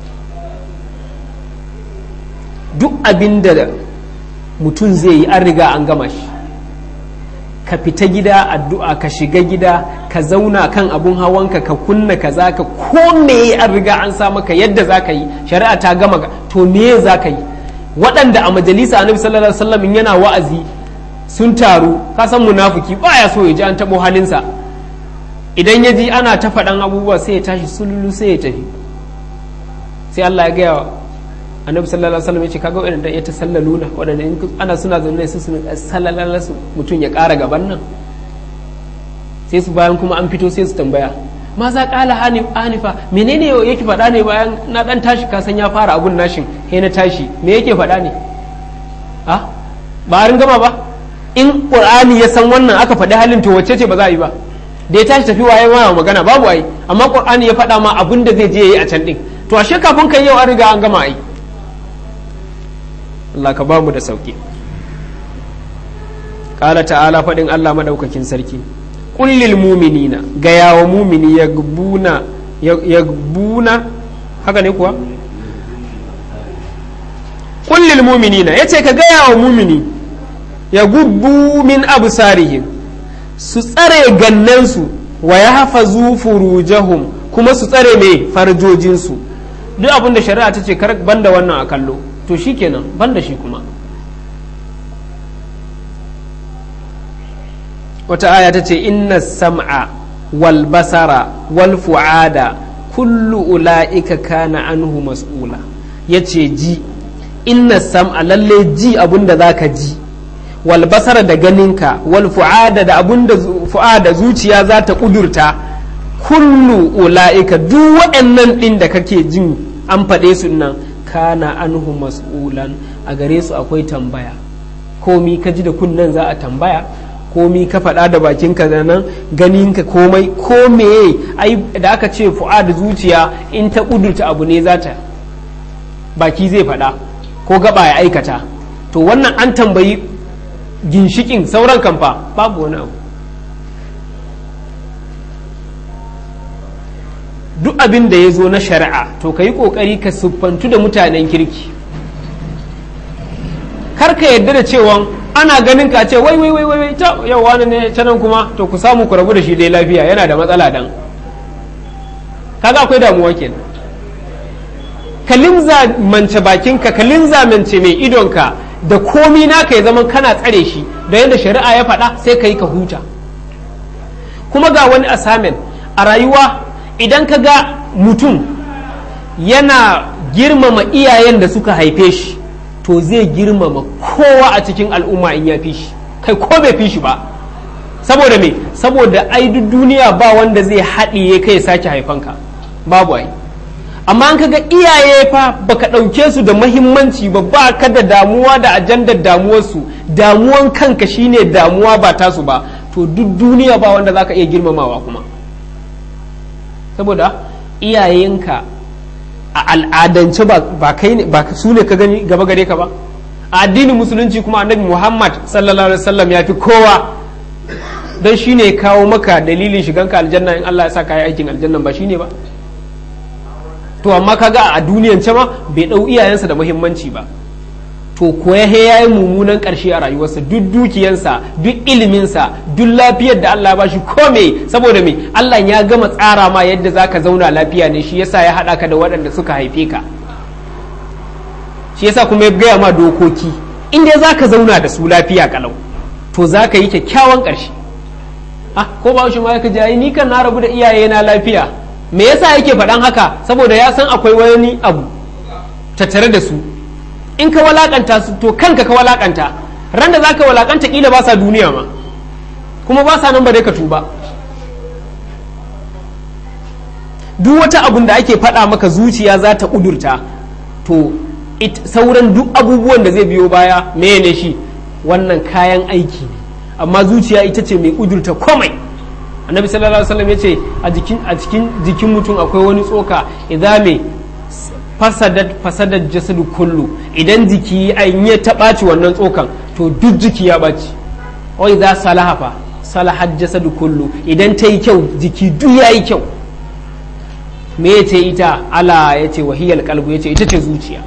duk abinda mutum zai yi an riga an gama shi ka fita gida addu'a ka shiga gida ka zauna kan abun hawanka ka kunna ka za ka ko me an riga an sa maka yadda za ka yi shari'a ta gama to me za ka yi waɗanda a majalisa annabi sallallahu alaihi wasallam yana wa'azi sun taru ka san munafiki baya so ya ji an taɓo halinsa idan ya ji ana ta faɗan abubuwa sai ya tashi sululu sai ya tafi sai Allah ya gaya annabi sallallahu alaihi wasallam ya ce kaga waɗanda ya tasallaluna waɗanda in ana suna zaune su suna sallalala su mutum ya ƙara gaban nan sai su bayan kuma an fito sai su tambaya ma za ƙala hanifa menene yake faɗa ne bayan na ɗan tashi ka san ya fara abun nashin he na tashi me yake faɗa ne a ba a gama ba in qur'ani ya san wannan aka faɗi halin to wacce ce ba za a yi ba da ya tashi tafi waye ma magana babu ai amma qur'ani ya faɗa ma abun da zai je yayi a can din to ashe kafin kai yau an riga an gama ai Allah ka ba mu da sauki qala ta'ala faɗin Allah madaukakin sarki kullil muminina gaya wa mumini ya gbuna ya gbuna haka ne kuwa kullil muminina ya ce ka gaya wa mumini ya gubbu min absarihim su tsare gannansu wa ya hafa furujahum kuma su tsare mai farjojinsu duk abin da shari'a ta ce banda wannan a kallo to shikenan banda shi kuma wata aya ta ce inna sam'a wal basara wal fu'ada kullu ula'ika kana anhu mas'ula ya ce ji inna sam'a lalle ji abinda za ka ji wal basara da ganinka wal fu'ada da abinda fu'ada zuciya za ta kudurta kullu ula'ika duk waɗannan ɗin da kake jin an faɗe su nan kana anhu mas'ulan a gare su akwai tambaya komi ka ji da kunnen za a tambaya komi ka faɗa da bakinka da nan ganinka komai ko meye ai da aka ce fu'ad zuciya in ta ƙudurta abu ne za ta baki zai faɗa ko gaba ya aikata to wannan an tambayi ginshikin sauran kamfa babu wani abu duk abin da ya zo na shari'a to ka yi ƙoƙari ka siffantu da mutanen kirki kar ka yarda da cewa ana ganin ka ce wai wai wai wai ta yau wani ne ta nan kuma to ku samu ku rabu da shi dai lafiya yana da matsala dan kaga akwai damuwa kenan ka linza mance bakinka ka linza mance mai idonka da komi naka ya zama kana tsare shi da yadda shari'a ya faɗa sai ka yi ka huta kuma ga wani assignment a rayuwa idan ka ga mutum yana girmama iyayen da suka haife shi to zai girmama kowa a cikin al'umma in ya fi shi kai ko bai fi shi ba saboda me saboda ai duk duniya ba wanda zai haɗiye kai sake haifanka babu ai amma an kaga iyaye fa baka ɗauke su da mahimmanci ba ba ka da damuwa da ajandar damuwarsu damuwan kanka shine damuwa ba tasu ba to duk duniya ba wanda zaka iya girmamawa kuma saboda iyayenka a al'adance ba kai ne ba su ne ka gani gaba gare ka ba a addinin musulunci kuma annabi muhammad sallallahu alaihi wasallam ya fi kowa don shi ne kawo maka dalilin shiganka aljanna in allah ya sa ka yi aikin aljannan ba shi ne ba to amma kaga a duniyan ma bai ɗau iyayensa da muhimmanci ba to ko ya ya yi mummunan ƙarshe a rayuwarsa duk dukiyansa duk iliminsa duk lafiyar da Allah ya bashi ko me saboda me Allah ya gama tsara ma yadda zaka zauna lafiya ne shi yasa ya haɗa ka da waɗanda suka haife ka shi yasa kuma ya gaya ma dokoki in dai zaka zauna da su lafiya kalau to zaka yi kyakkyawan ƙarshe ah ko ba shi ma ya kaji ni kan na rabu da iyaye na lafiya me yasa yake faɗan haka saboda ya san akwai wani abu tattare da su in ka walakanta su to kanka ka walakanta ran da zaka walakanta kila ba sa duniya ma kuma ba sa nan ba dai ka tuba duk wata abun da ake faɗa maka zuciya za ta ƙudurta to sauran duk abubuwan da zai biyo baya mene shi wannan kayan aiki ne amma zuciya ita ce mai ƙudurta komai annabi sallallahu alaihi wasallam ya ce a jikin a cikin jikin mutum akwai wani tsoka idan me fasadat fasadat jasadu kullu idan jiki an ya taɓaci wannan tsokan to duk jiki ya ɓaci wai za salaha fa salahat jasadu kullu idan ta yi kyau jiki duk ya yi kyau me ya ce ita ala ya ce wahiyar kalbu ya ce ita ce zuciya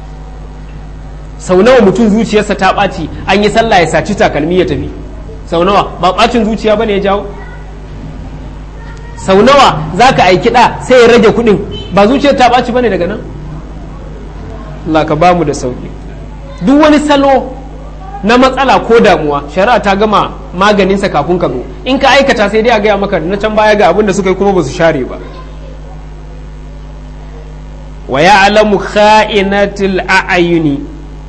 sau nawa mutum zuciyarsa ta ɓaci an yi sallah ya saci takalmi ya tafi sau nawa ba ɓacin zuciya ba ne ya jawo sau nawa za ka aiki ɗa sai ya rage kuɗin ba zuciyar ta ɓaci ba ne daga nan Allah ka ba mu da sauƙi duk wani salo na matsala ko damuwa shari'a ta gama maganinsa kafin ka zo in ka aikata sai dai a gaya maka na can baya ga abin da suka yi kuma ba su share ba wa ya'lamu kha'inatil a'yuni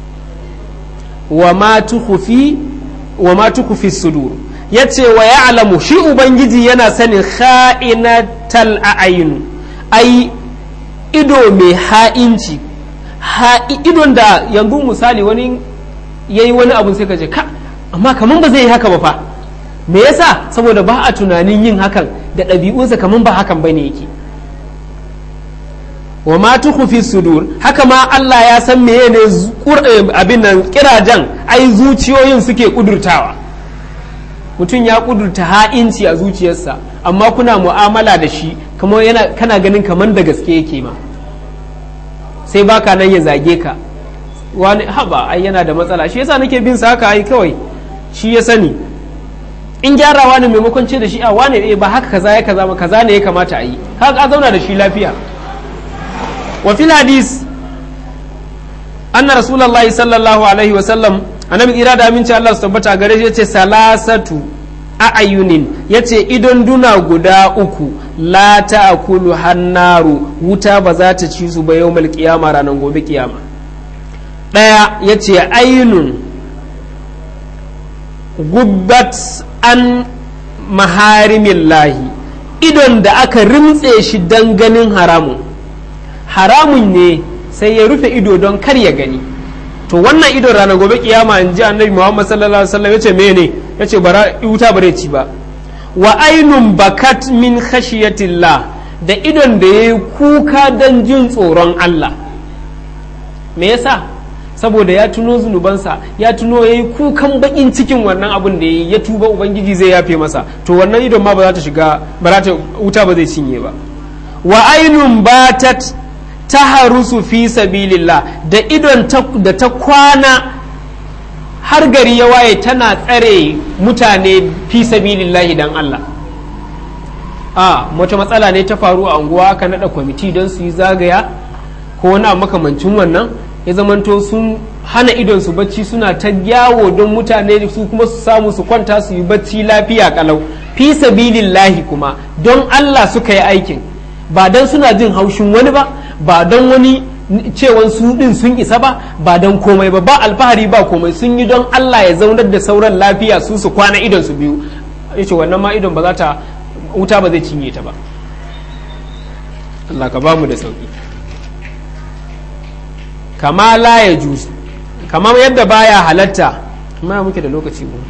wa ma tukhfi wa ma tukhfi sudur yace wa ya'lamu shi ubangiji yana sanin kha'inatal a'yun ai ido mai ha'inci idon da yanzu misali wani yayi wani abu sai ka je ka amma kaman ba zai yi haka ba fa me yasa saboda ba a tunanin yin hakan da ɗabi'unsa kaman ba hakan bane yake wa ma tukhfi sudur haka ma Allah ya san meye ne abin nan kirajan ai zuciyoyin suke kudurtawa mutum ya kudurta ha'inci a zuciyarsa amma kuna mu'amala da shi kamar yana kana ganin kamar da gaske yake ma sai baka nan ya zage ka wani haba ai yana da matsala shi yasa nake bin sa haka ai kawai shi ya sani in gyarawa ne maimakon ce da shi a wane eh ba haka kaza ya kaza ma kaza ne ya kamata a yi haka a zauna da shi lafiya وفي الحديث أن رسول الله صلى الله عليه وسلم annabi tsira da aminci Allah su tabbata gare shi yace salasatu a'ayunin yace idon duna guda uku la ta'kulu hannaru wuta ba za ta ci su ba yawmal qiyama ranar gobe kiyama daya yace ainun gubbat an maharimillahi idon da aka rimtse shi dan ganin haramun haramun ne sai ya rufe ido don kar ya gani to wannan idon ranar gobe kiyama in ji annabi muhammad sallallahu alaihi wasallam yace mene yace bara wuta bare ci ba wa ainun bakat min khashiyatillah da idon da yayi kuka dan jin tsoron Allah me yasa saboda ya tuno zunubansa ya tuno yayi kukan bakin cikin wannan abun da yayi ya tuba ubangiji zai yafe masa to wannan idon ma ba za ta shiga ba za ta wuta ba zai cinye ba wa ainun batat ta harusu fi sabilillah da idon da ta kwana har gari ya waye tana tsare mutane fi sabilillahi dan Allah a wata matsala ne ta faru a unguwa aka naɗa kwamiti don su yi zagaya ko wani makamancin wannan ya zamanto sun hana idon su bacci suna ta yawo don mutane su kuma su samu su kwanta su yi bacci lafiya kalau fi sabilillahi kuma don Allah suka yi aikin ba don suna jin haushin wani ba ba don wani cewan su din sun isa ba ba don komai ba ba alfahari ba komai sun yi don Allah ya zaunar da sauran lafiya su su kwana idon su biyu yace wannan ma idon ba za ta wuta ba zai cinye ta ba Allah ka ba mu da sauki kama la ya juz kamar yadda baya halatta amma muke da lokaci ko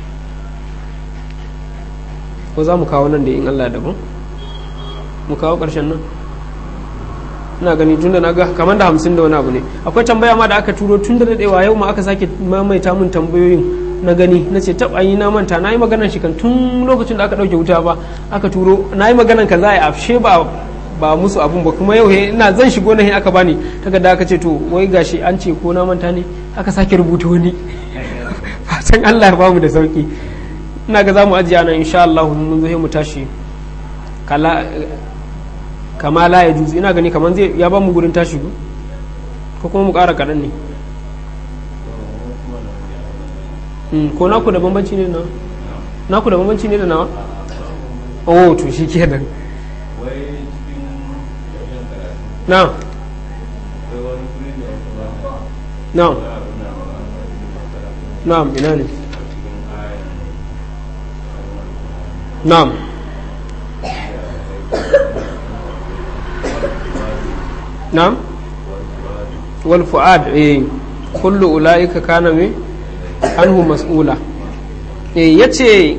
ko za mu kawo nan da in Allah daban mu kawo ƙarshen nan ina gani tun da na ga kamar da hamsin da wani abu ne akwai tambaya ma da aka turo tun da daɗewa yau ma aka sake maimaita mun tambayoyin na gani na ce taɓa yi na manta na yi maganan shi kan tun lokacin da aka ɗauke wuta ba aka turo na yi maganan ka za a yi afshe ba ba musu abun ba kuma yau ina zan shigo na aka bani takarda aka ce to wai gashi an ce ko na manta ne aka sake rubuta wani fatan Allah ya ba mu da sauki ina ga zamu ajiye nan insha Allah mun zo mu tashi kala kama la ya juzu ina gani kaman zai ya ba mu gurin tashi ko kuma mu ƙara kaɗan ne ko naku da bambanci ne na naku da bambanci ne da nawa oh to shi kenan na na na'am ina ne na'am na'am wal fu'ad eh kullu ulaika kana me anhu mas'ula eh yace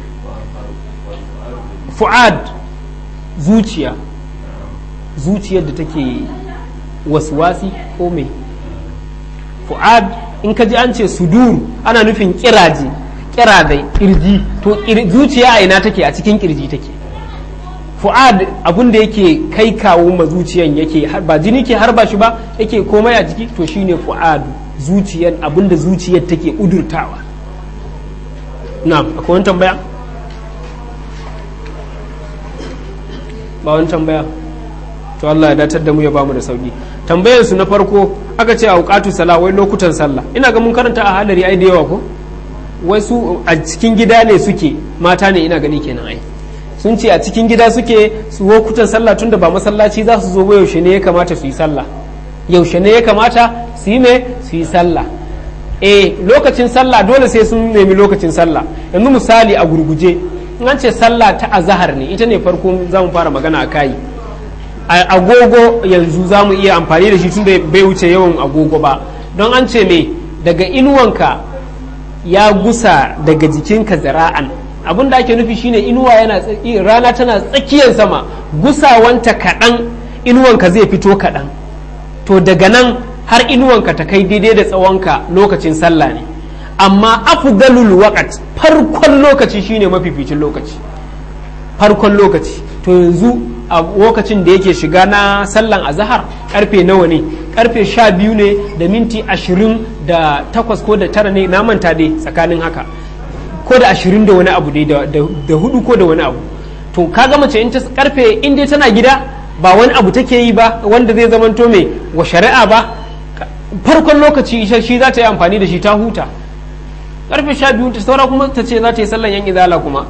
fu'ad zuciya zuciyar da take waswasi ko me fu'ad in ka ji an ce sudur ana nufin kiraje kiradai kirji to zuciya a ina take a cikin kirji take fu'ad abin da yake kai kawo ma zuciyan yake ba jini ke harba shi ba yake komai a jiki to shine fu'ad zuciyar abin da zuciyar take udurtawa na akwai wani tambaya ba wani tambaya to Allah ya datar da mu ya bamu da sauki tambayar su na farko aka ce a wuqatu sala wai lokutan sallah ina ga mun karanta a halari ai da yawa ko wai su a cikin gida ne suke mata ne ina gani kenan ai sun ce a cikin gida suke su lokutan sallah tunda ba masallaci za su zo ba yaushe ne ya kamata su yi sallah yaushe ne ya kamata su yi me su yi sallah eh lokacin sallah dole sai sun nemi lokacin sallah yanzu misali a gurguje in an ce sallah ta azahar ne ita ne farko za mu fara magana a kayi agogo yanzu za mu iya amfani da shi tunda bai wuce yawan agogo ba don an ce me daga inuwanka ya gusa daga jikinka zira'an abin da ake nufi shine inuwa yana rana tana tsakiyar sama gusawanta kaɗan inuwanka zai fito kaɗan to daga nan har inuwanka ta kai daidai da tsawonka lokacin sallah ne amma afdalul waqt farkon lokaci shine mafificin lokaci farkon lokaci to yanzu a lokacin da yake shiga na sallan azahar karfe nawa ne karfe sha biyu ne da minti ashirin da takwas ko da tara ne na manta dai tsakanin haka ko da ashirin da wani abu dai da hudu ko da wani abu to kaga mace in ta karfe in dai tana gida ba wani abu take yi ba wanda zai zamanto mai wa shari'a ba farkon lokaci shi za ta yi amfani da shi ta huta karfe sha biyu ta saura kuma ta ce za ta yi sallan yan izala kuma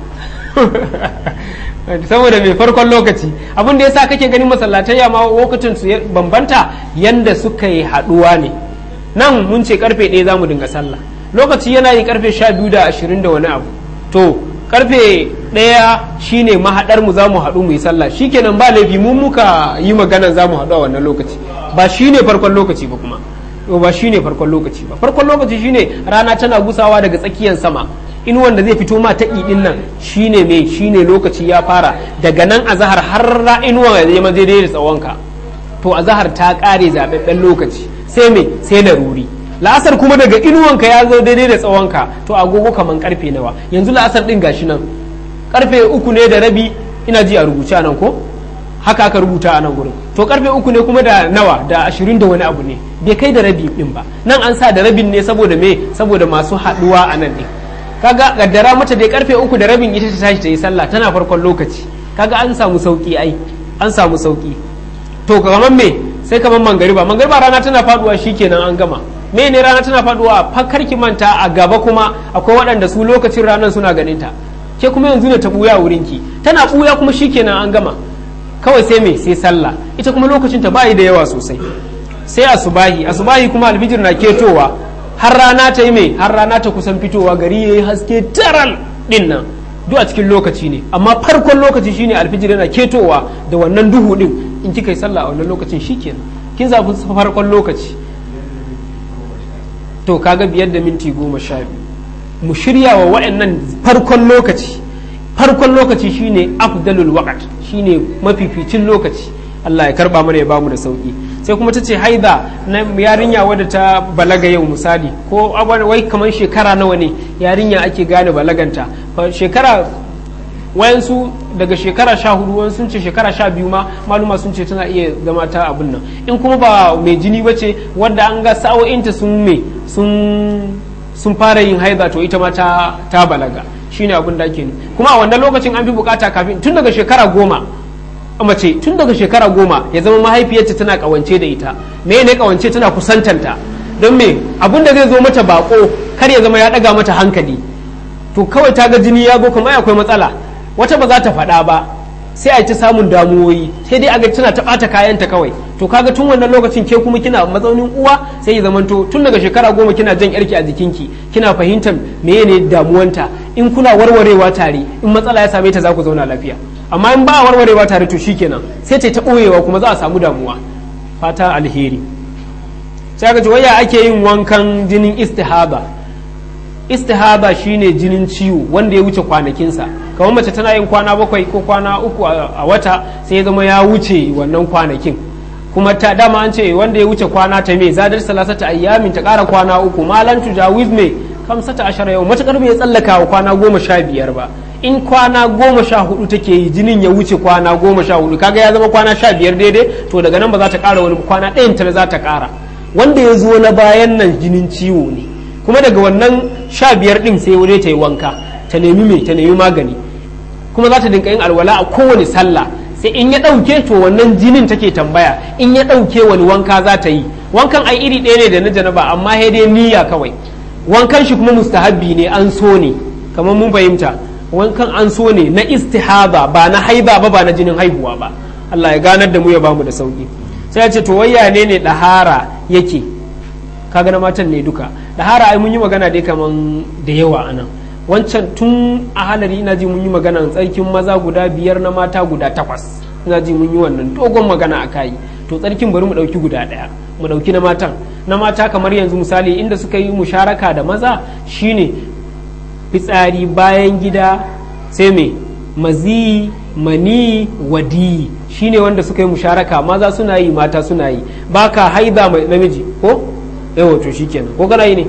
saboda mai farkon lokaci abin da yasa kake ganin masallatai ma lokacin su bambanta yanda suka yi haduwa ne nan mun ce karfe ɗaya za mu dinga sallah lokaci yana yi karfe sha biyu da ashirin da wani abu to karfe ɗaya shine mahaɗar mu za mu haɗu mu yi sallah shikenan ba laifi mun muka yi maganan za mu haɗu a wannan lokaci ba shine farkon lokaci ba kuma ba shine farkon lokaci ba farkon lokaci shine rana tana gusawa daga tsakiyar sama inuwan da zai fito ma ta ɗin nan shine mai shine lokaci ya fara daga nan a zahar har inuwa ya zama daidai da tsawonka to a zahar ta ƙare zaɓaɓɓen lokaci sai me sai laruri la'asar kuma daga inuwanka ya zo daidai da tsawonka to agogo kaman karfe nawa yanzu la'asar ɗin gashi nan karfe uku ne da rabi ina ji a rubuce a nan ko haka aka rubuta a nan gurin to karfe uku ne kuma da nawa da ashirin da wani abu ne bai kai da rabi ɗin ba nan an sa da rabin ne saboda me saboda masu haɗuwa a nan ɗin kaga gaddara mata dai karfe uku da rabin ita ta tashi ta yi sallah tana farkon lokaci kaga an samu sauki ai an samu sauki to kamar me sai kamar mangariba mangariba rana tana faduwa shikenan an gama me ne rana tana faduwa fakar ki manta a gaba kuma akwai waɗanda su lokacin ranar suna ganin ta ke kuma yanzu ne ta buya wurin ki tana buya kuma shikenan an gama kawai sai me sai sallah ita kuma lokacin ta bayi da yawa sosai sai asubahi asubahi kuma alfijir na ketowa har rana ta yi mai har rana ta kusan fitowa gari yayi haske taral din nan duk a cikin lokaci ne amma farkon lokaci shine alfijir yana ketowa da wannan duhu din in kika yi sallah a wannan lokacin shikenan kin zafi farkon lokaci to kaga biyar da minti goma sha biyu mu shirya wa wa'annan farkon lokaci farkon lokaci shine afdalul waqt shine mafificin lokaci Allah ya karba mana ya bamu da sauki sai kuma ta ce haida na yarinya wadda ta balaga yau misali ko wai kamar shekara nawa ne yarinya ake gane balaganta shekara wayansu daga shekara sha hudu wani sun ce shekara sha biyu ma maluma sun ce tana iya zama ta abin nan in kuma ba mai jini ba ce wadda an ga sa'o'inta sun me sun fara yin haida to ita ma ta, ta balaga shine abin da ake kuma a wannan lokacin an fi bukata kafin tun daga shekara goma mace tun daga shekara goma ya zama mahaifiyarta tana kawance da ita me ne kawance tana kusantanta don me abin da zai zo mata bako kar ya zama ya daga mata hankali to kawai ta ga jini ya zo kuma akwai matsala wata ba za ta faɗa ba sai a ci samun damuwoyi sai dai a ga tana ta ɓata kayanta kawai to kaga tun wannan lokacin ke kuma kina mazaunin uwa sai ya zamanto tun daga shekara goma kina jan yarki a jikinki kina fahimtar meye ne damuwanta in kuna warwarewa tare in matsala ya same ta za ku zauna lafiya amma in ba a warwarewa tare to shikenan sai ta ɓoyewa kuma za a samu damuwa fata alheri sai ga waya ake yin wankan jinin istihaba istihaba shine jinin ciwo wanda ya wuce kwanakinsa kamar mace tana yin kwana bakwai ko kwana uku a wata sai ya zama ya wuce wannan kwanakin kuma ta dama an ce wanda ya wuce kwana ta me zadar salasata ayyamin ta kara kwana uku malan tujawiz me kamsata ashara yau matakar bai tsallaka wa kwana goma sha biyar ba in kwana goma sha hudu take yi jinin ya wuce kwana goma sha hudu kaga ya zama kwana sha biyar daidai to daga nan ba za ta kara wani kwana ɗayan ta za ta kara wanda ya zo na bayan nan jinin ciwo ne kuma daga wannan sha biyar din sai wuri ta yi wanka ta nemi mai ta nemi magani kuma za ta dinka yin alwala a kowane sallah sai in ya ɗauke to wannan jinin take tambaya in ya ɗauke wani wanka za ta yi wankan ai iri ɗaya ne da na janaba amma sai dai niyya kawai wankan shi kuma mustahabbi ne an so ne kamar mun fahimta wankan an so ne na istihaba ba na haiba ba ba na jinin haihuwa ba Allah ya ganar da mu ya bamu da sauki sai ya ce to wayya ne ne dahara yake kaga na matan ne duka dahara ai mun yi magana dai kaman da yawa anan wancan tun a halari ina ji mun yi magana tsarkin maza guda biyar na mata guda takwas ina ji mun yi wannan dogon magana a kayi to tsarkin bari mu ɗauki guda ɗaya mu ɗauki na matan na mata kamar yanzu misali inda suka yi musharaka da maza shine fitsari bayan gida sai me mazi mani wadi shine wanda suka yi musharaka maza suna yi mata suna yi baka haida mai namiji ko yawa to shikenan ko kana yi ne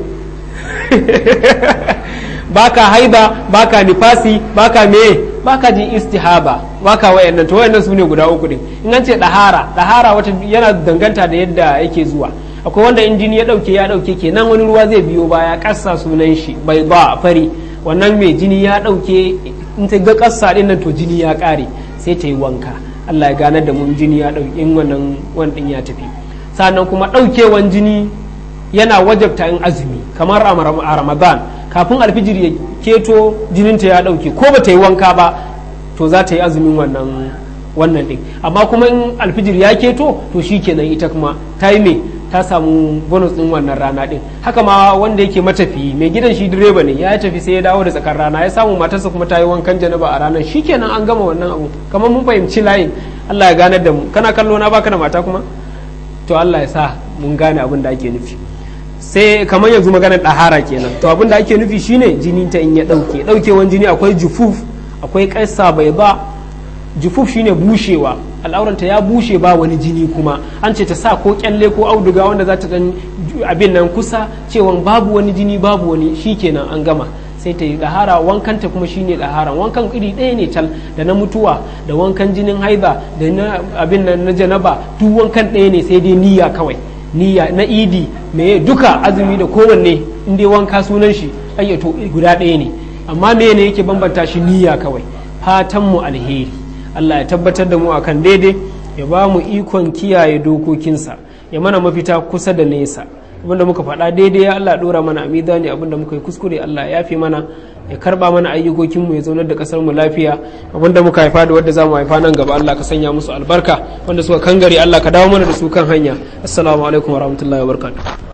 baka haida baka nifasi baka me baka jin istihaba baka wayannan to wayannan sune guda uku din in an ce dahara dahara wata yana danganta da yadda yake zuwa akwai wanda in jini ya dauke ya dauke kenan wani ruwa zai biyo baya kassa sunan shi bai ba fari wannan mai jini ya dauke in ta ga kassa din nan to jini ya kare sai ta yi wanka Allah ya ganar da mun jini ya dauke in wannan wannan ya tafi sannan kuma daukewan jini yana wajabta in azumi kamar a Ramadan kafin alfijir ya keto jininta ya dauke ko ba ta yi wanka ba to za ta yi azumin wannan wannan din amma kuma in alfijir ya keto to shi kenan ita kuma ta yi me ta samu bonus din wannan rana din haka ma wanda yake matafiyi mai gidan shi direba ne ya tafi sai ya dawo da tsakar rana ya samu matarsa kuma ta yi wankan janaba a ranar shi kenan an gama wannan abu kamar mun fahimci layin Allah ya ganar da mu kana kallo na baka da mata kuma to Allah ya sa mun gane abin da ake nufi sai kamar yanzu maganar ɗahara kenan to abin da ake nufi shine jini ta in ya ɗauke ɗaukewan jini akwai jufuf akwai ƙasa bai ba jufuf shine bushewa al'auranta ya bushe ba wani jini kuma an ce ta sa ko kyalle ko auduga wanda za ta dan abin nan kusa cewa babu wani jini babu wani shikenan an gama sai ta yi ɗahara wankanta kuma shine ɗahara wankan iri ɗaya ne tal da na mutuwa da wankan jinin haiba da na abin nan na janaba duk wankan ɗaya ne sai dai niyya kawai niyya na idi me duka azumi da kowanne in dai wanka sunan shi ayyato guda ɗaya ne amma me ne yake bambanta shi niyya kawai fatan mu alheri Allah ya tabbatar da mu akan daidai ya ba mu ikon kiyaye dokokinsa ya mana mafita kusa da nesa abinda muka faɗa daidai ya Allah ɗora mana a mizani abinda muka yi kuskure Allah ya fi mana ya karba mana ayyukokin mu ya zaunar da kasar mu lafiya abinda muka haifa da wanda zamu haifa nan gaba Allah ka sanya musu albarka wanda suka kangare Allah ka dawo mana da su kan hanya assalamu alaikum warahmatullahi wabarakatuh